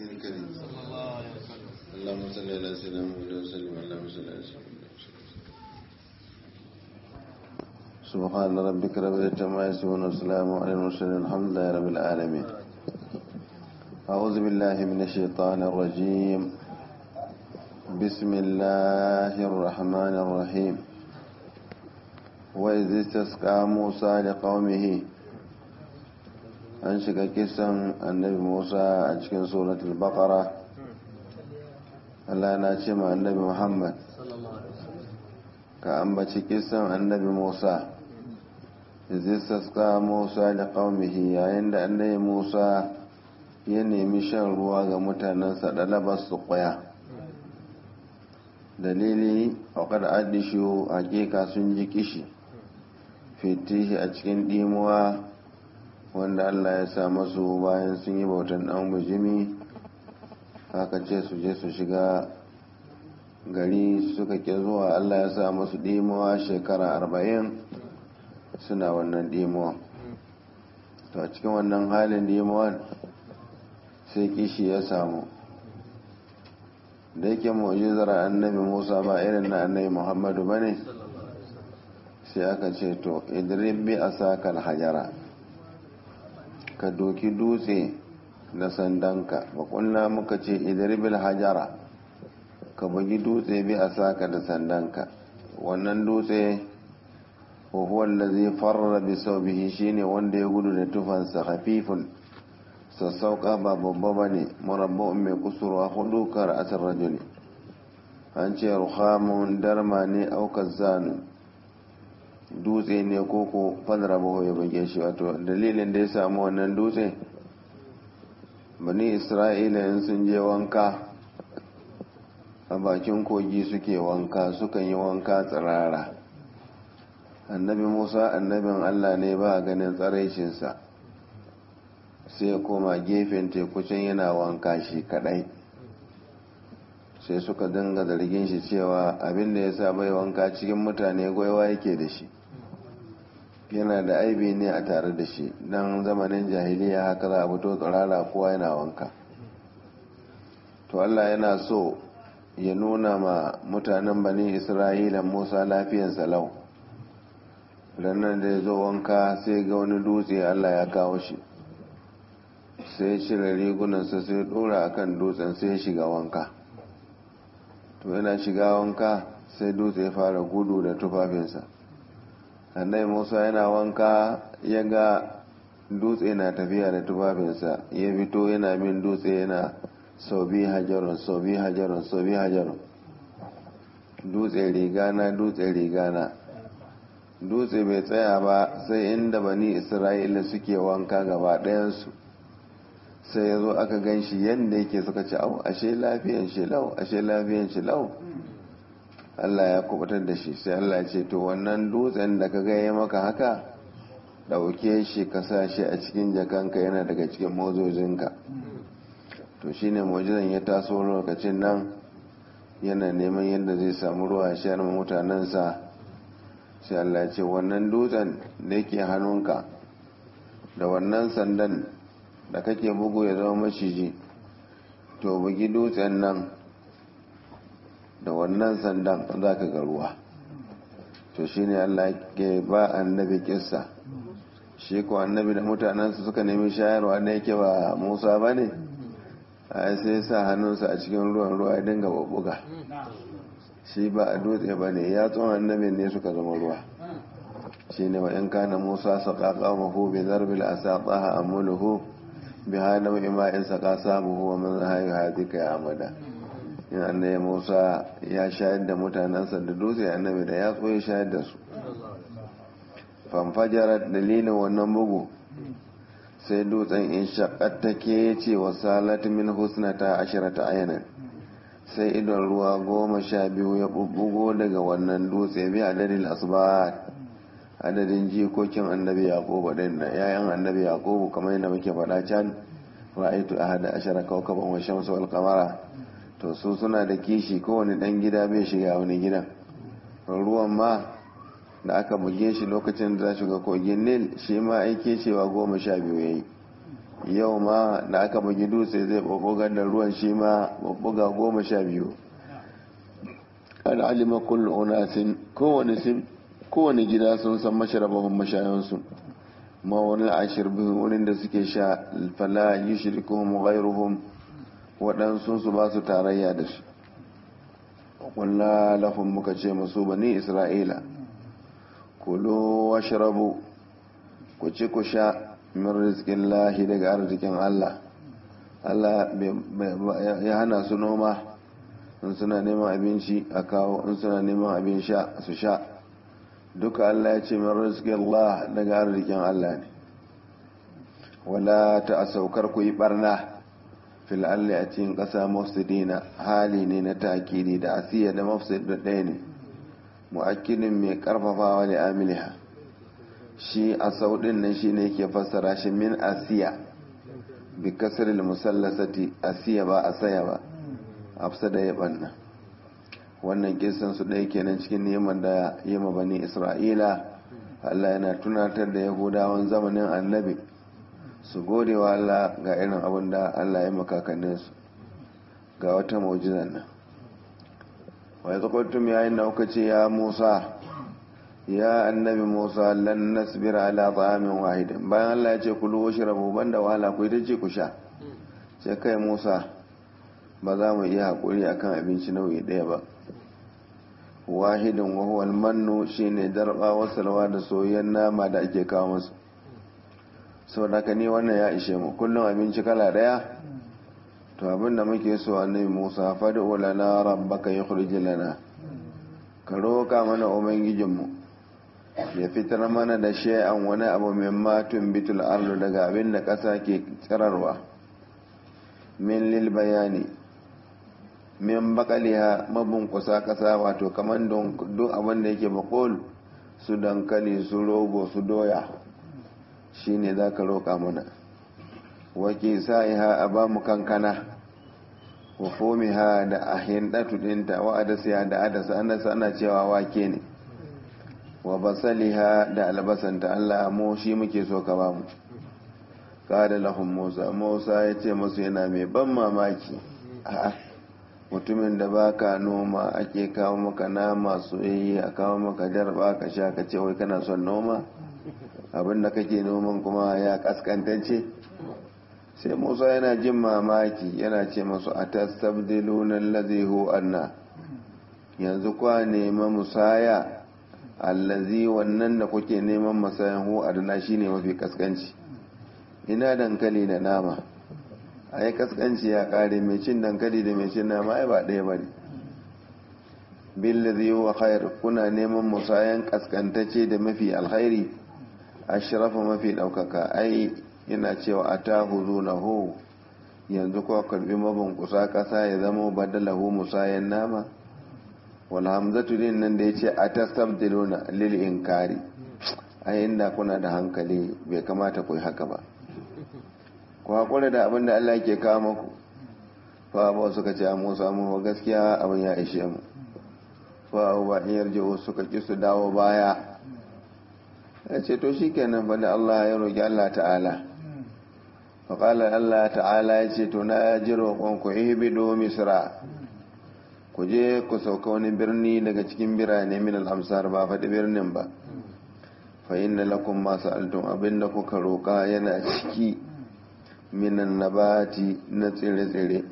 الكريم اللهم صل على سيدنا محمد وسلم اللهم صل على سيدنا محمد سبحان ربك رب العزة عما يصفون وسلام على المرسلين الحمد لله رب العالمين أعوذ بالله من الشيطان الرجيم بسم الله الرحمن الرحيم وإذ استسقى موسى لقومه an shiga kisan annabi musa a cikin suratul baqara Allah na ce ma annabi muhammad ka ambaci kisan annabi musa izistaska musa da qaumihi yayin da annabi musa ya nemi shan ruwa ga mutanensa da labas su kwaya dalili aukar adishu hakika sun ji kishi fitihi a cikin dimuwa wanda Allah ya sa masu bayan sun yi bautan ɗan bujimi haka ce su je su shiga gari suka ke zuwa Allah ya sa masu ɗimuwa shekara arba'in suna wannan ɗimuwa to a cikin wannan halin ɗimuwan sai kishi ya samu da yake mu'jizar annabi musa ba irin na annabi muhammadu ba ne sai aka ce to idrib bi asakal hajara ka doki dutse na sandanka ba kunna muka ce idribil hajara ka bugi dutse bi a saka da sandanka wannan dutse huwa allazi farra bi sawbihi shine wanda ya gudu da tufansa khafifun sassauka ba babba bane murabba'un mai kusurwa hudu kar asar rajuli an ce ruhamun darma ne aukar zanu dutse ne koko fadara baho ya bage shi wato dalilin da ya samu wannan dutse bani isra'ila yin sun je wanka a bakin kogi suke wanka sukan yi wanka tsirara annabi musa annabin allah ne ba ganin tsaraicinsa sai ya koma gefen tekucin yana wanka shi kadai sai suka dinga zargin shi cewa abin da ya sa bai wanka cikin mutane gwaiwa yake da shi yana da aibi ne a tare da shi don zamanin jahiliya haka za a fito tsirara kowa yana wanka to Allah yana so ya nuna ma mutanen bani isra'ila musa lafiyan salau ranar da ya zo wanka sai ga wani dutse Allah ya kawo shi sai cire rigunansa sai dora akan dutsen sai shiga wanka to yana shiga wanka sai dutse ya fara gudu da tufafinsa annai musa yana wanka ya ga dutse na tafiya da tufafinsa ya fito yana min dutse yana sau biyu hajarun sau biyu hajarun sau biyu hajarun dutse rigana dutse rigana dutse bai tsaya ba sai inda bani isra'ila suke wanka gaba ɗayansu sai ya zo aka gan shi yadda yake suka ci au ashe lafiyan shi lau ashe lafiyan shi lau Allah ya kubutar da shi sai Allah ce to wannan dutsen da ka gaya maka haka dauke shi ka sa shi a cikin jakanka yana daga cikin mozojinka to shine mujizan ya taso lokacin nan yana neman yadda zai samu ruwa shayar mutanensa sai Allah ce wannan dutsen da yake hannunka da wannan sandan da kake bugu ya zama maciji to bugi dutsen nan da wannan sandan za ka ga ruwa to shi ne Allah ke ba annabi kissa shi ko annabi da mutanensu suka nemi shayarwa da yake ba musa ba ne a sai sa hannunsa a cikin ruwan ruwa ya dinga babbuga shi ba a dutse ba ne ya tsohon annabin ne suka zama ruwa shi ne wa in kana musa saƙaƙa mahu bi zarbil asa tsaha amuluhu bi hana ma'in saƙa sabuhu wa man hayu hadika ya amada in annabi musa ya shayar da mutanensa da dutse annabi da ya ya shayar da su famfajarar dalilin wannan bugu sai dutsen in shaƙar take ya ce wa salat min husnata ashirata ayanan sai idon ruwa goma sha biyu ya bubbugo daga wannan dutse bi adadin asbat adadin jikokin annabi yaqubu din da yayan annabi yaqubu kamar yadda muke faɗa can ra'aytu ahada ashara kawkaban wa shamsu wal qamara to su suna da kishi kowane dan gida bai shiga wani gidan ruwan ma da aka buge shi lokacin da za shiga kogin nil shi ma aike cewa goma sha biyu ya yi yau ma da aka bugi dutse zai ɓaɓɓugar da ruwan shi ma ɓaɓɓuga goma sha biyu an alima kullu unasin kowane sim kowane gida sun san masharabahun mashayansu ma wani ashir biyu wurin da suke sha fala yi shirikuhum ghairuhum waɗansu su ba su tarayya da shi ƙulla lahum muka ce masu bani isra'ila kulu washrabu ku ci ku sha min rizkin lahi daga arzikin Allah Allah ya hana su noma in suna neman abinci a kawo in suna neman abin sha su sha duka Allah ya ce min rizkin Allah daga arzikin Allah ne wala ta saukar ku yi barna fil alli a cikin ƙasa mafsidina hali ne na takiri da asiya da mafsid da ɗaya ne mu'akkidin mai ƙarfafawa da amiliha shi a saudin nan shi ne ke fassara shi min asiya bi kasar musallasati asiya ba a saya ba afsa da ya banna wannan kisan su ɗaya kenan cikin neman da yi ma bani isra'ila allah yana tunatar da yahudawan zamanin annabi su gode wa allah ga irin abin da allah ya makakanninsu ga wata mu'jizan nan wai zakwattum yayin da kuka ce ya musa ya annabi musa lan nasbira ala ta'amin wahidin bayan Allah ya ce kulu washrabu banda wahala ku ita ce ku sha sai kai musa ba za mu iya hakuri akan abinci nau'i ɗaya ba wahidin wa huwa almannu shine darba wa salwa da soyayyen nama da ake kawo musu saboda haka ni wannan ya ishe mu kullum abinci kala ɗaya to abinda muke so annabi musa fad'u lana rabbaka yukhrij lana ka roka mana ubangijinmu ya fitar mana da shay'an wani abu min matun bitul ardu daga abin da ƙasa ke tsirarwa min lil bayani min bakaliha mabunkusa ƙasa wato kamar duk abin da yake bakol su dankali su rogo su doya shine za ka roƙa mana wake sa'iha a ba mu kankana wa fomiha da ahin ɗatu ɗinta wa adasiya da adasa ana cewa wake ne wa basaliha da albasanta Allah mu shi muke so ka ba mu kada lahum Musa Musa ya ce masu yana mai ban mamaki a'a mutumin da baka noma ake kawo maka nama soyayya a kawo maka darba ka sha ka ce wai kana son noma abinda kake noman kuma ya kaskantance sai Musa yana jin mamaki yana ce masu atastabdiluna allazi hu anna yanzu kwa nema musaya allazi wannan da kuke neman masayan hu adana shine mafi kaskanci ina dankali da nama ai kaskanci ya kare mai cin dankali da mai cin nama ai ba ɗaya bane billazi wa khair kuna neman musayan kaskantacce da mafi alkhairi ashrafa mafi daukaka ai yana cewa atahuzunahu yanzu ko karbi mabin kusa kasa ya zama badalahu musayan nama wal hamzatu din nan da yace atastabdiluna lil inkari ai inda kuna da hankali bai kamata ku yi haka ba ku hakura da abin da Allah yake kawo muku fa ba suka ce mu samu gaskiya abin ya ishe mu fa ba in yarje suka ki su dawo baya ya ce to shikenan fa da Allah ya roki Allah ta'ala fa qala Allah ta'ala ya ce to na ji roƙon ku ihbidu misra ku je ku sauka wani birni daga cikin birane min al-amsar ba faɗi birnin ba fa inna lakum ma sa'altum abinda kuka roƙa yana ciki minan nabati na tsire-tsire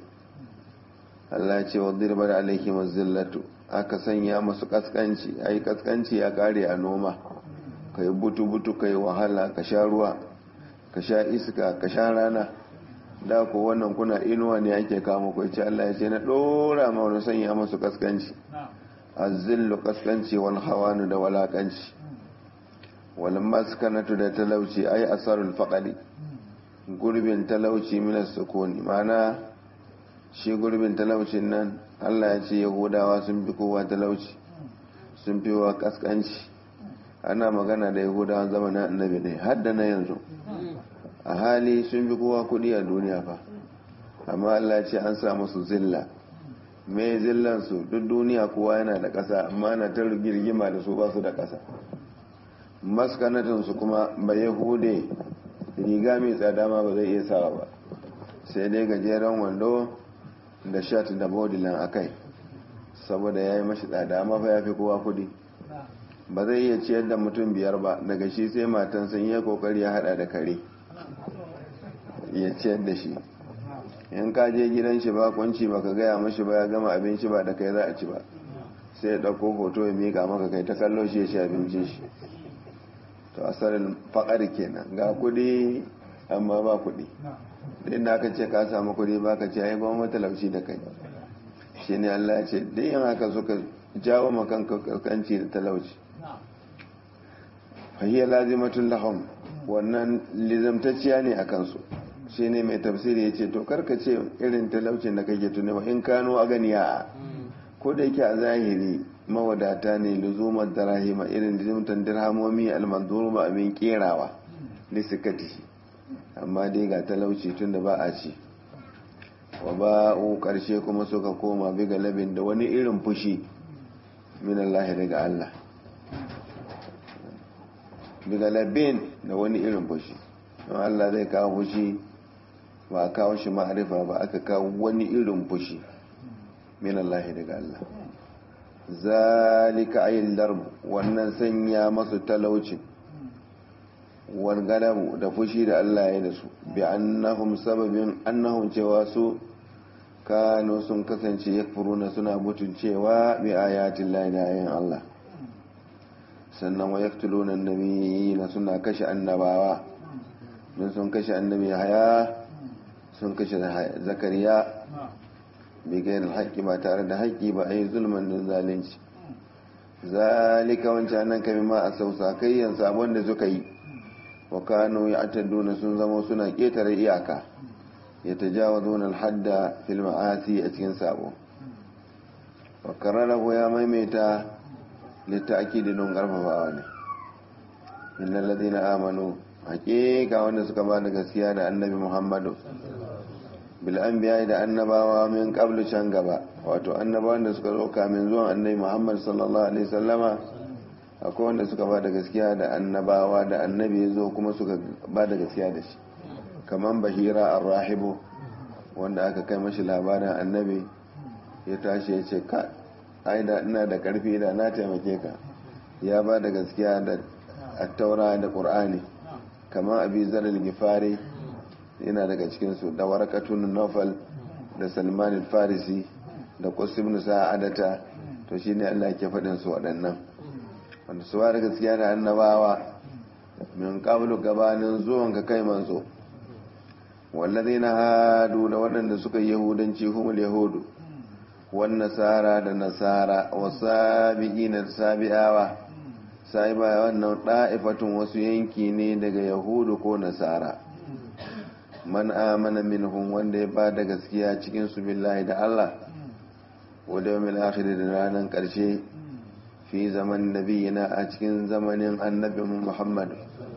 Allah ce wa dirbar alaihi mazillatu aka sanya masu kaskanci ai kaskanci ya kare a noma ka yi butu-butu ka yi wahala ka sha ruwa ka sha iska ka sha rana da ko wannan kuna inuwa ne ake kama ku ce Allah ya ce na dora ma wani sanya masu kaskanci azillu kaskanci wal hawanu da walakanci wal maskanatu da talauci ai asarul faqali gurbin talauci minas sukuni mana shi gurbin talaucin nan Allah ya ce yahudawa sun fi kowa talauci sun fi wa kaskanci ana magana da yahudawan zamanin annabi ne hadda na yanzu a hali sun fi kowa kudi a duniya fa amma Allah ya ce an sa musu zilla mai zillansu duk duniya kowa yana da ƙasa amma na ta rigima da su ba su da ƙasa maskanatinsu kuma ba yahude riga mai tsada ma ba zai iya sawa ba sai dai gajeren wando da shat da bodilan a kai saboda ya yi mashi tsada amma fa ya fi kowa kudi ba zai iya ciyar da mutum biyar ba daga shi sai matan sun yi kokari ya hada da kare ya ciyar da shi in ka je gidan shi ba kunci ba ka gaya mashi ba ya gama abinci ba da kai za a ci ba sai ya ɗauko hoto ya miƙa maka kai ta kallo shi ya ci abincin shi to asalin faƙar kenan ga kuɗi amma ba kuɗi da inda aka ce ka samu kuɗi ba ka ce ai ba matalauci da kai shi ne Allah ya ce dai yin haka suka jawo makan kankanci da talauci fahiyar lazimatun lahum wannan lizamtacciya ne a kansu shi ne mai tafsiri ya ce to karka ce irin talaucin da kake tunewa in kano a ganiya ko da yake a zahiri mawadata ne luzumar darahima irin lizumtan dirhamomi almanzuru ba abin kerawa lissikati amma dai ga talauci tun da ba a ci wa ba'u karshe kuma suka koma biga labin da wani irin fushi min Allah daga Allah biga labin da wani irin fushi don Allah zai kawo fushi ba a kawo shi ma'arifa ba aka kawo wani irin fushi min Allah daga Allah zalika ayin darb wannan sanya masu talaucin walgalabu da fushi da Allah ya da su bi annahum sababin annahum cewa su kano sun kasance yakfuruna suna mutuncewa bi ayatin lahi da ayin Allah sannan wa yaktuluna annabiyina suna kashe annabawa don sun kashe annabi haya sun kashe zakariya bi gairar haƙƙi ba tare da haƙƙi ba a yi zulman don zalunci zalika wancan nan kami ma a sausa kayyan sabon da suka yi wa kano ya atadduna sun zama suna ƙetare iyaka ya ta jawa zonar hadda fil ma'asi a cikin sabo wa kararrahu ya maimaita littaki da don ƙarfafawa ne inna ladina amanu haƙiƙa wanda suka ba da gaskiya da annabi muhammadu bil'anbiya da annabawa min qablu can gaba wato annabawan da suka zo kamin zuwan annabi Muhammad sallallahu alaihi sallama akwai wanda suka ba da gaskiya da annabawa da annabi ya zo kuma suka ba da gaskiya da shi kaman bahira ar-rahibu wanda aka kai mashi labarin annabi ya tashi ya ce ka ai da ina da karfi da na taimake ka ya ba da gaskiya da at-taura da qur'ani kaman abi zar al-gifari yana daga cikinsu da warakatun nofal da salman farisi da ibn sa'adata to shi ne allah ke faɗin su waɗannan wanda su da gaskiya da annabawa min qablu gabanin zuwan ka kai manzo wallazi na hadu da waɗanda suka yi yahudanci humul yahudu wan nasara da nasara wa sabiqina da sabi'awa sai ba wannan da'ifatun wasu yanki ne daga yahudu ko nasara man amana minhum wanda ya ba da gaskiya cikin su billahi da Allah wa da yawmil akhir da ranar karshe fi zaman nabiyina a cikin zamanin annabi Muhammad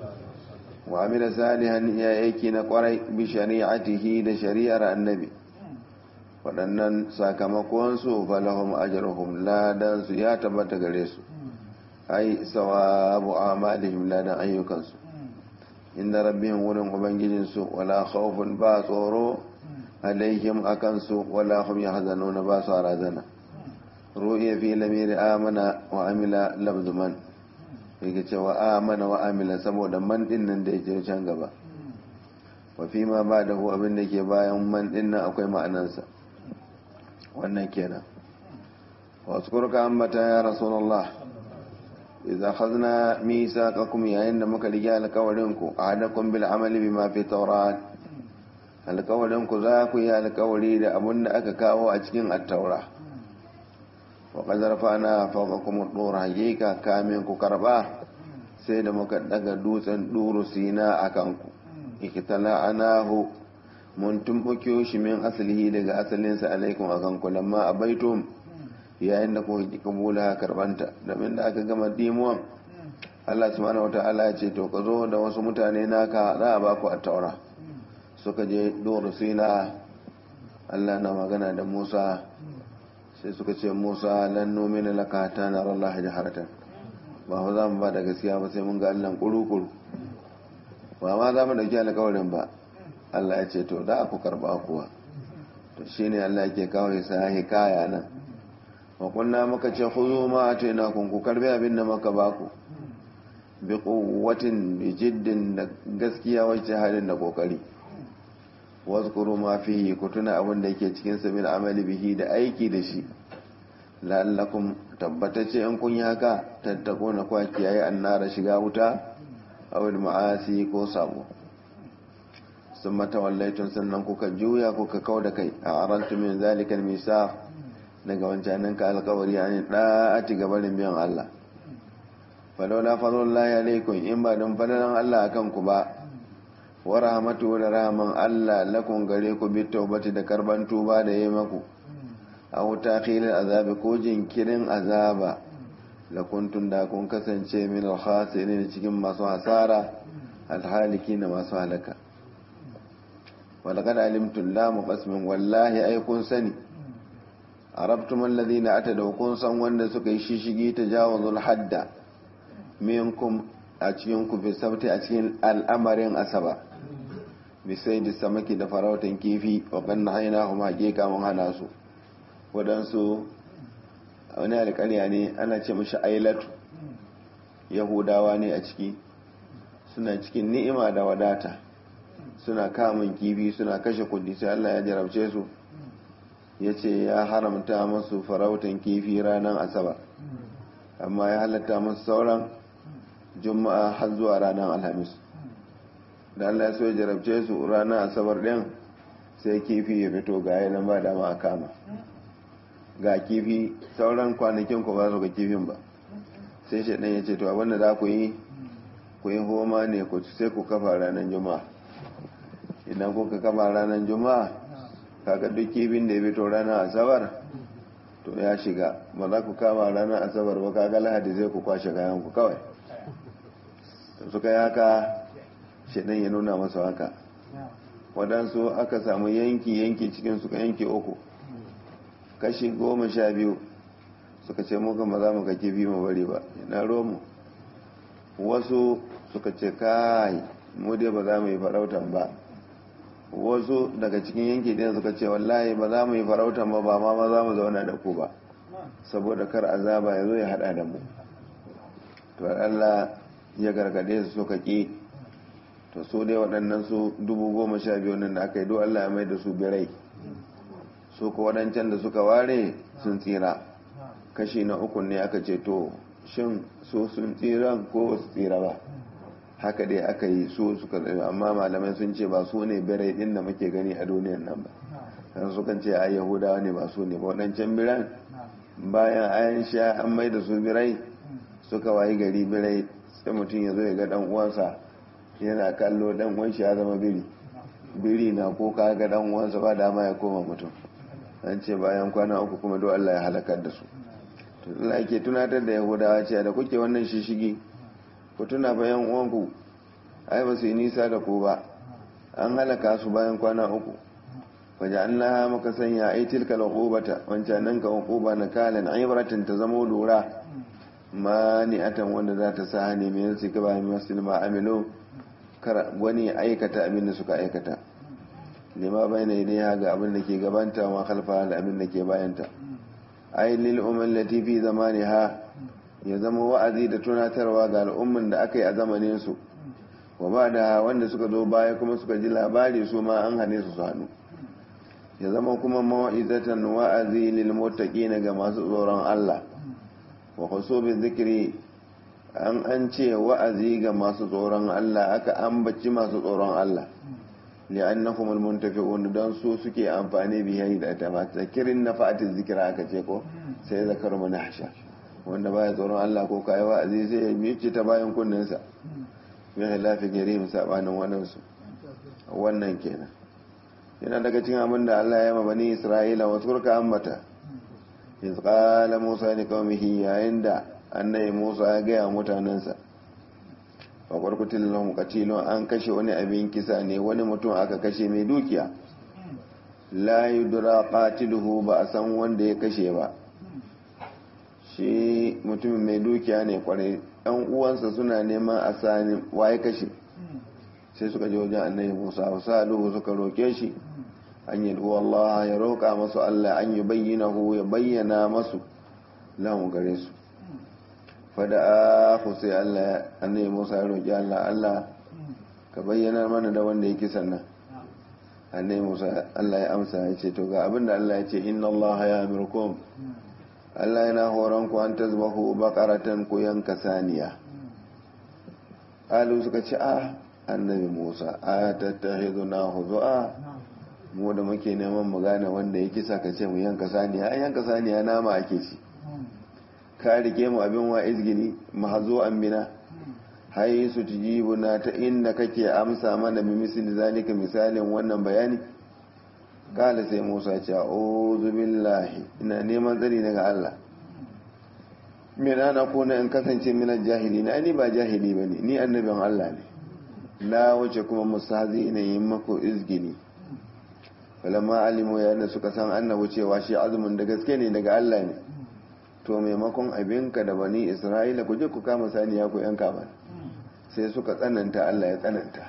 wa amila salihan ya aiki na kwarai bi shari'atihi da shari'ar annabi waɗannan sakamakon su falahum ajruhum ladan su ya tabbata gare su ai sawabu amalihim ladan ayyukansu inda rabbihim wurin ubangijinsu wala khawfun ba tsoro alaihim akansu wala hum yahzanuna ba su razana ru'iya fi lamiri amana wa amila labzu man yake cewa amana wa amila saboda man din nan da yake can gaba wa fi ma ba da hu abin da ke bayan man din nan akwai ma'anansa wannan kenan wa tsukurka ambata ya rasulullah idza khadna misaqakum yayin da muka rige alƙawarin ku ahadakum bil amali bima fi tawrat alƙawarin ku za ku yi alƙawari da abin da aka kawo a cikin at-taura wa qad rafa'na fawqakum ad-dur hakika kamin ku karba sai da muka daga dutsen duru sina akan ku ikitala anahu mun tumbuke shi min asalihi daga asalinsa alaikum akan ku lamma abaitum yayin da kuka ki kabula karbanta domin da aka gama dimuwan Allah subhanahu wata'ala ya ce to ka zo da wasu mutane naka za a baku a taura suka je doro sina Allah na magana da Musa sai suka ce Musa lan nomina laka ta na Allah jaharatan ba za mu ba da gaskiya ba sai mun ga Allah kuru-kuru ba ma za mu dauki alkawarin ba Allah ya ce to da ku karba kuwa to shine Allah yake kawo sa hikaya nan wa kunna muka ce khuzu ma atayna kun ku karbi abin da muka baku bi quwwatin bi jiddin da gaskiya wacce halin da kokari wazkuru ma fihi ku tuna abin da yake cikin sabil amali bihi da aiki da shi la'allakum tabbatace in kun yi haka tattakuna kwa kiyaye annara shiga wuta aw ma'asi ko sabo sun mata wallaitun sannan kuka juya kuka kau da kai a arantu min zalikal misa daga wancanin ka alkawari an da'ati gabanin biyan Allah falola fadlullahi alaikum in ba don fadalan Allah akan ku ba wa rahmatu da rahman Allah lakum gare ku bi taubati da karban tuba da yayi maku aw takhilil azabi ko jinkirin azaba la kuntum da kun kasance min al-khasirin cikin masu hasara alhaliki na masu halaka walaqad alimtum la muqasmin wallahi ay kun sani arabtum alladhina atadaw kun san wanda suka yi shishigi tajawuzul hadda minkum a cikin ku fi sabti a cikin al'amarin asaba bisai da samaki da farautan kifi wa kan haina kuma hakika mun hana su waɗansu wani alƙarya ne ana ce mashi ailatu yahudawa ne a ciki suna cikin ni'ima da wadata suna kamun kifi suna kashe kudi sai Allah ya jarabce su ya ce ya haramta masu farautan kifi ranar asaba amma ya halatta masu sauran juma'a har zuwa ranar alhamis da Allah ya so ya jarabce su ranar asabar ɗin sai kifi ya fito ga yanar ba dama a kama ga kifi sauran kwanakin ku ba su ga kifin ba sai shi ya ce to abinda za ku yi ku yi homa ne ku sai ku kafa ranar juma'a idan kuka kafa ranar juma'a kaga duk kifin da ya fito ranar asabar to ya shiga ba za ku kama ranar asabar ba kaga lahadi zai ku kwashe kayan ku kawai suka yi haka shaɗan ya nuna masu haka waɗansu aka samu yanki yanki cikin suka yanki uku kashi goma sha biyu suka ce muka ba za mu ga kifi mu bari ba na romu wasu suka ce kai mu dai ba za mu yi farautan ba wasu daga cikin yanki ɗin suka ce wallahi ba za mu yi farautan ba ba ma ma za mu zauna da ku ba saboda kar azaba ya zo ya haɗa da mu to Allah ya gargade su suka ƙi to su dai waɗannan su dubu goma sha biyu nan da aka yi do Allah ya mai da su birai su ko waɗancan da suka ware sun tsira kashi na uku ne aka ce to shin su sun tsiran ko su tsira ba haka dai aka yi su suka tsaye amma malamai sun ce ba su ne birai ɗin da muke gani a duniyan nan ba kan su kan ce a yahudawa ne ba su ne ba waɗancan biran bayan ayan sha an mai da su birai suka wayi gari birai sai mutum ya zo ya ga ɗan uwansa yana kallo ɗan uwan shi ya zama biri biri na ko ka ga ɗan uwansa ba dama ya koma mutum an ce bayan kwana uku kuma do Allah ya halakar da su to Allah ke tunatar da Yahudawa cewa da kuke wannan shishigi ku tuna bayan uwanku ai ba su yi nisa da ku ba an halaka su bayan kwana uku waje Allah maka sanya ai tilka uqubata wancan nan ka uquba na kalan ibratin ta zamo lura mani'atan wanda za ta sa ne mai su ka bayan musulma amilu kar wani aikata abin da suka aikata lima bai na ilaiha ga abin da ke gabanta ma khalfa da abin da ke bayanta ai lil umman lati fi zamaniha ya zama wa'azi da tunatarwa ga al'umman da aka yi a zamanin su wa ba da wanda suka zo baya kuma suka ji labari su ma an hane su su hannu ya zama kuma mawa'izatan wa'azi lil muttaqin ga masu tsoron Allah wa khusubi dhikri an an ce wa'azi ga masu tsoron Allah aka ambaci masu tsoron Allah li'annahum almuntafi'un dan su suke amfani bihi da ta ba zakirin nafa'atiz zikra aka ce ko sai zakar manahsha wanda baya tsoron Allah ko kai wa'azi sai ya mice ta bayan kunnen sa ya lafi gare mu sabanin wannan su wannan kenan yana daga cikin abin da Allah ya mabani Isra'ila wa turka ambata iz qala Musa li qaumihi yayin da annabi Musa ya ga mutanansa faƙwar kutilin katilon an kashe wani abin kisa ne wani mutum aka kashe mai dukiya la yudra qatiluhu ba a san wanda ya kashe ba shi mutumin mai dukiya ne kwarai ɗan uwansa suna neman a sani waye kashe sai suka je wajen annabi musa wasu suka roke shi an yi Allah ya roƙa masu Allah an yi bayyanahu ya bayyana masu lahun gare su fada aku sai Allah annabi Musa ya roƙi Allah Allah ka bayyana mana da wanda yake sannan annabi Musa Allah ya amsa ya ce to ga abinda Allah ya ce inna Allah ya amirkum Allah yana horon ku an tazbahu baqaratan ku yanka saniya alu suka ce a annabi Musa a tattakhiduna huzu'a mu da muke neman mu gane wanda ya kisa ka ce mu yanka saniya an yanka saniya nama ake ci ka rike mu abin wa izgini mahazo an bina hai su na ta inda kake amsa mana bi misali zalika misalin wannan bayani kala sai musa ce a'udhu billahi ina neman tsari daga Allah min ana kuna in kasance min jahili na ni ba jahili bane ni annabin Allah ne na wuce kuma musazi ina yin mako izgini falamma alimu yayin suka san annabu cewa shi azumin da gaske ne daga Allah ne to maimakon abinka da bani isra'ila ku je ku kama saniya ku yanka ba sai suka tsananta Allah ya tsananta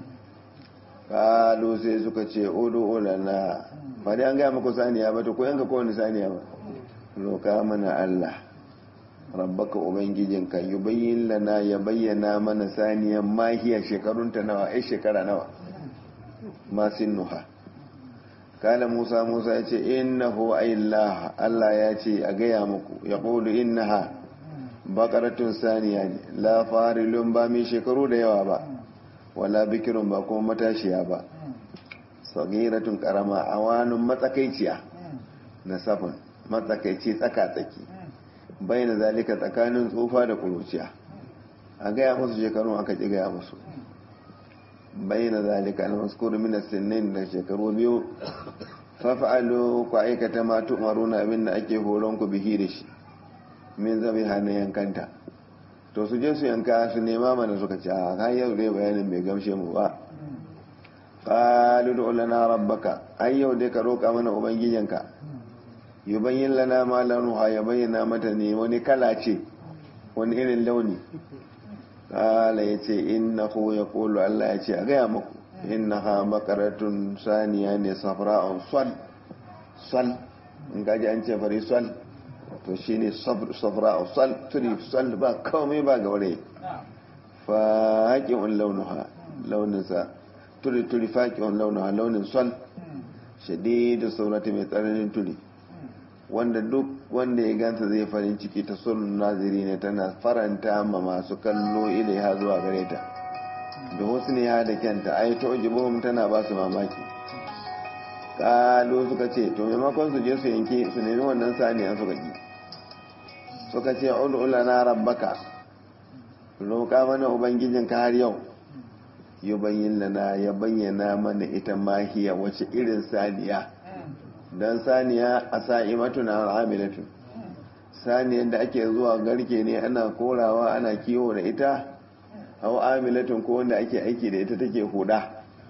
kalu sai suka ce odo olana ba dai an gaya maku saniya ba to ku yanka kowane saniya ba roka mana Allah rabbaka ubangijinka yubayyin lana ya bayyana mana saniyan mahiya shekarunta nawa ai shekara nawa masin nuha kala musa musa ya ce innahu aillah allah ya ce a gaya muku ya ƙudu innaha bakaratun saniya ne la farilun ba mai shekaru da yawa ba wala bikirun ba kuma matashiya ba sagiratun karama a wani matsakaiciya na safin matsakaici tsaka-tsaki bai na zalika tsakanin tsufa da kuruciya a gaya musu shekarun aka ƙi gaya musu bayyana zalika al-mazkur min as-sinnin da shekaru biyu fafa'alu ku aikata ma tu'maruna abin da ake horon ku bihi da shi min zabi hannun yankanta to su je su yanka su nema mana suka ce a kan yau dai bayanin bai gamshe mu ba qalu du lana rabbaka ai yau dai ka roka mana ubangijinka yubayyin lana ma lanuha ya bayyana mata ne wani kala ce wani irin launi kala ya ce inna ku ya kulu Allah ya ce a gaya muku inna ha makaratun saniya ne safra'un swal swal in gaji an ce fari swal to shi ne safra'un swal turi swal ba kawai ba ga wuri faƙi'un launuha launinsa turi turi faƙi'un launuha launin swal shadidu saurati mai tsananin turi wanda duk wanda ya ganta zai farin ciki ta sun naziri ne tana faranta ma masu kallo ilaiha zuwa gare ta da wasu ne ya da kyanta ai ta ujibuhum tana ba su mamaki kalu suka ce to maimakon su je su yanke su nemi wannan saniya suka ki suka ce ul'ula na rabbaka roƙa mana ubangijin ka har yau yubayyin lana ya bayyana mana ita mahiya wace irin saniya don saniya a sa'imatu na al'amilatu saniyar da ake zuwa garke ne ana korawa ana kiwo da ita hau amilatun ko wanda ake aiki da ita take huda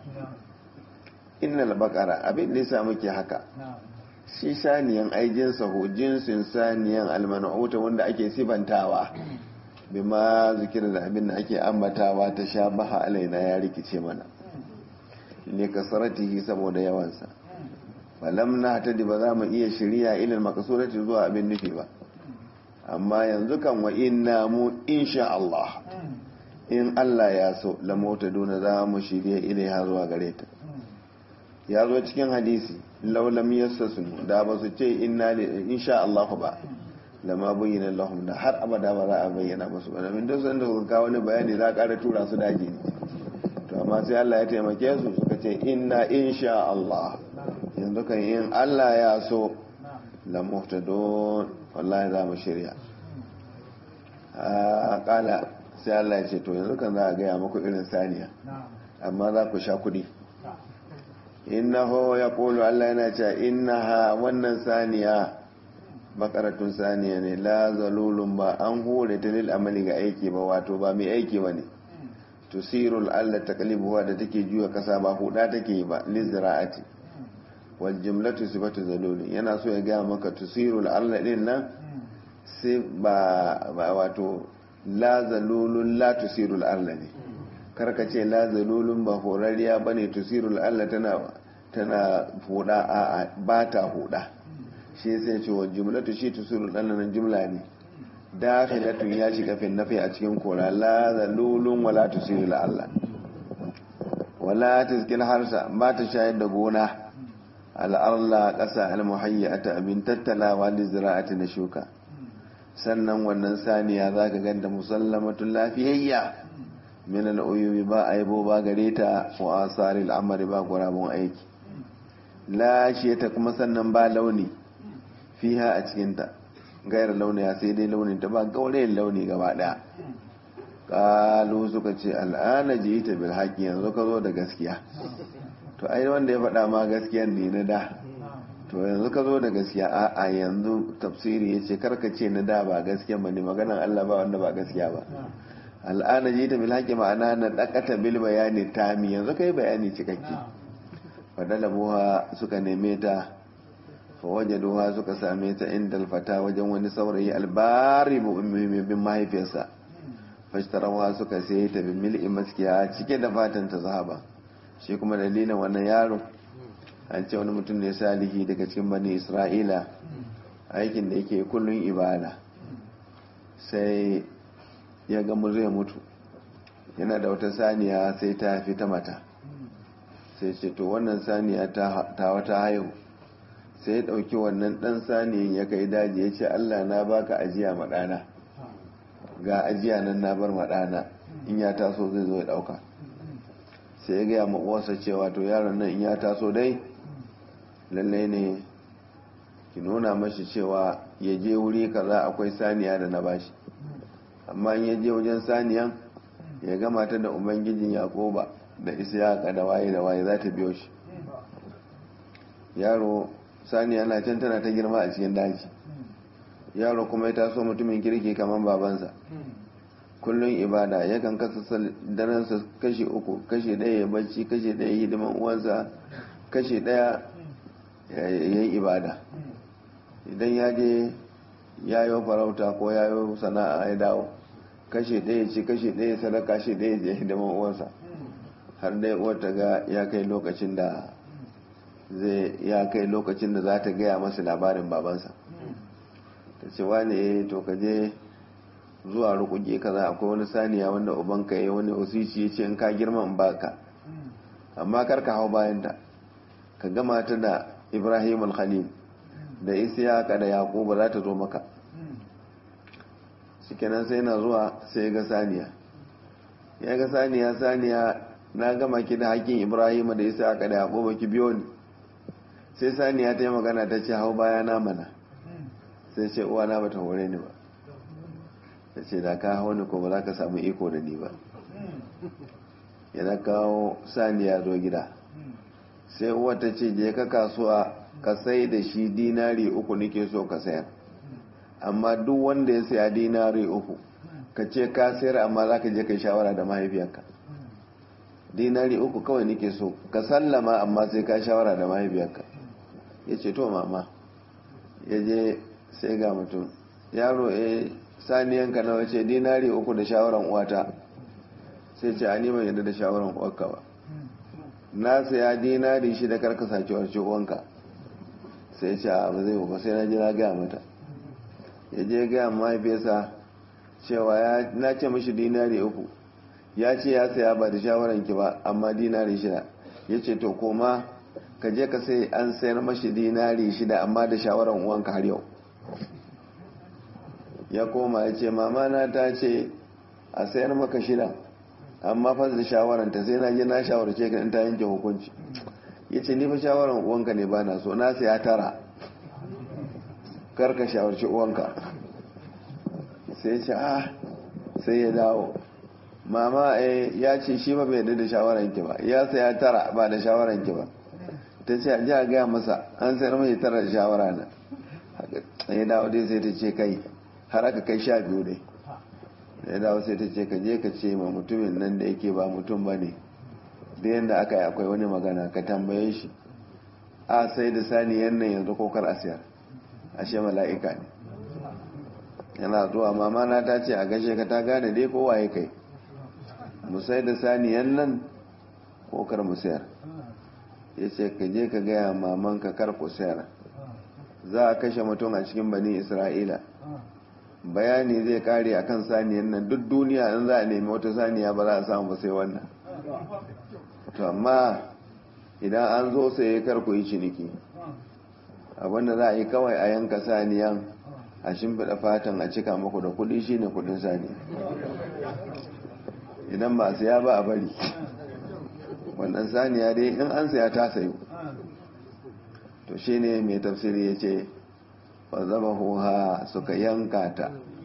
innal bakara abin da yasa muke haka shi saniyan aijinsa ho jinsin saniyan almanuta wanda ake sifantawa bima zikir da abin da ake ambatawa ta sha baha alaina ya rikice mana ne kasaratihi saboda yawansa falam na ta ba za mu iya shirya ilil makasurati zuwa abin nufi ba amma yanzu kan wa inna mu insha Allah in Allah ya so lamota duna za mu shirya ilaiha zuwa gare ta ya zo cikin hadisi laulam yassasunu da ba su ce inna insha Allah ba lama bayyana lahum da har abada ba za a bayyana musu ba domin duk sanda suka kawo wani bayani za a ƙara tura su daji ne to amma sai Allah ya taimake su suka ce inna insha Allah yanzu kan yin Allah ya so la muhtadun wallahi za mu shirya a kala sai Allah ya ce to yanzu kan za a gaya muku irin saniya amma za ku sha kudi innahu ya kulu Allah yana cewa innaha wannan saniya bakaratun saniya ne la zalulun ba an hore ta lil amali ga aiki ba wato ba mai aiki ba ne tusirul Allah taklibuwa da take juya kasa ba huda take ba lizra'ati wal jumlatu sifatu zalul yana so ya gaya maka tusirul Allah din nan sai ba wato la zalulun la tusirul Allah ne karka ce la zalulun ba horariya ba ne tusirul allah tana tana huda a ba ta huda shi sai ce wa jumlatu shi tusirul allah nan jumla ne dakhilatun ya shiga fin nafi a cikin kora la zalulun wala tusirul allah wala tazkil harsa ba ta shayar da gona al'arla ƙasa almuhayyata abin tattalawa da zira'ati na shuka sannan wannan saniya za ka ganta musallamatun lafiyayya min al'uyubi ba aibo ba gare ta wa asari al'amari ba gurabun aiki lashe ta kuma sannan ba launi fiha a cikinta gayar launi ya sai dai launin ta ba gaurayin launi gaba ɗaya kalu suka ce al'ana ji ta bil haƙi yanzu ka zo da gaskiya to ai wanda ya faɗa ma gaskiyan ne na da to yanzu ka zo da gaskiya a a yanzu tafsiri ya ce karka ce na da ba gaskiya ba ne maganan Allah ba wanda ba gaskiya ba al'ana ji ta bil haƙi ma'ana na ɗakata bil bayani tami yanzu kai bayani cikakke fadalabuha suka neme ta fawajaduha suka same ta inda alfata wajen wani saurayi albari bin mahaifiyarsa fashtarawa suka sai ta bin mil'i maskiya cike da fatan ta zahaba shi kuma dalilin wannan yaro an ce wani mutum ne salihi daga cikin bani isra'ila aikin da yake kullun ibada sai ya gamu zai mutu yana da wata saniya sai ta fi ta mata sai ce to wannan saniya ta wata haihu sai ya ɗauki wannan ɗan saniyan ya kai daji ya ce allah na baka ajiya maɗana ga ajiya nan na bar maɗana in ya taso zai zo ya ɗauka sai ya gaya uwarsa cewa to yaron nan in ya taso dai lallai ne ki nuna mashi cewa ya je wuri kaza akwai saniya da na bashi amma in ya je wajen saniyan ya gama ta da ubangijin yakoba da isiyaka da waye da waye za ta biyo shi yaro saniya na can tana ta girma a cikin daji yaro kuma ya taso mutumin kirki kamar babansa kullum ibada yakan kasa daransa kashi uku kashi ɗaya ya bacci kashi ɗaya ya hidiman uwansa kashi ɗaya ya yi ibada idan ya je ya yi farauta ko ya yi sana'a ya dawo kashi ɗaya ci kashi ɗaya sadaka shi ɗaya ya hidiman uwansa har dai uwar ta ga ya kai lokacin da zai ya kai lokacin da za ta gaya masa labarin babansa ta ce wane to ka je zuwa rukuge kaza akwai wani saniya wanda ubanka ya wani osici ya ce in ka girma in baka amma kar ka hau bayanta ka gama ta da ibrahim al-khalil da isiyaka da yaquba za ta zo maka shikenan sai na zuwa sai ga saniya ya ga saniya saniya na gama ki da hakkin ibrahim da isiyaka da yaquba ki biyo ni sai saniya ta yi magana ta ce hau baya na mana sai ce uwa na bata hore ni ba ta ce da ka hau ni ko ba za ka samu iko da ni ba yana kawo saniya zo gida sai uwa ta ce je ka kasuwa ka sai da shi dinari uku nike so ka sayar amma duk wanda ya saya dinari uku ka ce ka sayar amma za ka je ka shawara da mahaifiyarka dinari uku kawai nike so ka sallama amma sai ka shawara da mahaifiyarka ya ce to mama ya je sai ga mutum yaro eh saniyanka nawa ce dinari uku da shawaran uwata sai ce a neman yadda da shawaran uwarka ba na saya dinari shi da karka sake warce uwanka sai ce a ba zai ba sai na ji na gaya mata ya je gaya mahaifiyarsa cewa na ce mashi dinari uku ya ce ya saya ba da shawaran ki ba amma dinari shida ya ce to koma ka je ka sai an sayar mashi dinari shida amma da shawaran uwanka har yau ya koma ya ce mama na ta ce a sayar maka shida amma fa da shawaranta sai na je na shawarce ka in ta yanke hukunci ya ce ni fa shawaran uwanka ne ba na so na saya tara kar ka shawarci uwanka sai ce ah sai ya dawo mama eh ya ce shi ba bai da shawaran ki ba ya saya tara ba da shawaran ki ba ta ce a ji a gaya masa an sayar mai tara da shawara na ya dawo dai sai ta ce kai har aka kai sha biyu dai ya dawo sai ta ce ka je ka ce ma mutumin nan da yake ba mutum ba ne da yadda aka yi akwai wani magana ka tambaye shi a sai da saniyan nan yanzu kokar asiyar ashe mala'ika ne yana zuwa mama na ta ce a gashe ka ta gane dai kowa ya kai mu sai da saniyan nan ko kar mu sayar ya ce ka je ka gaya mamanka kar ku sayar za a kashe mutum a cikin bani isra'ila bayani zai kare a kan saniyan nan duk duniya in za a nemi wata saniya ba za a samu ba sai wannan to amma idan an zo sai kar ku yi ciniki abinda za a yi kawai a yanka saniyan a shimfiɗa fatan a cika muku da kuɗi shine kuɗin saniya idan ba saya ba a bari wannan saniya dai in an saya ta sayo to shine mai tafsiri ya ce fa zaba suka yanka ta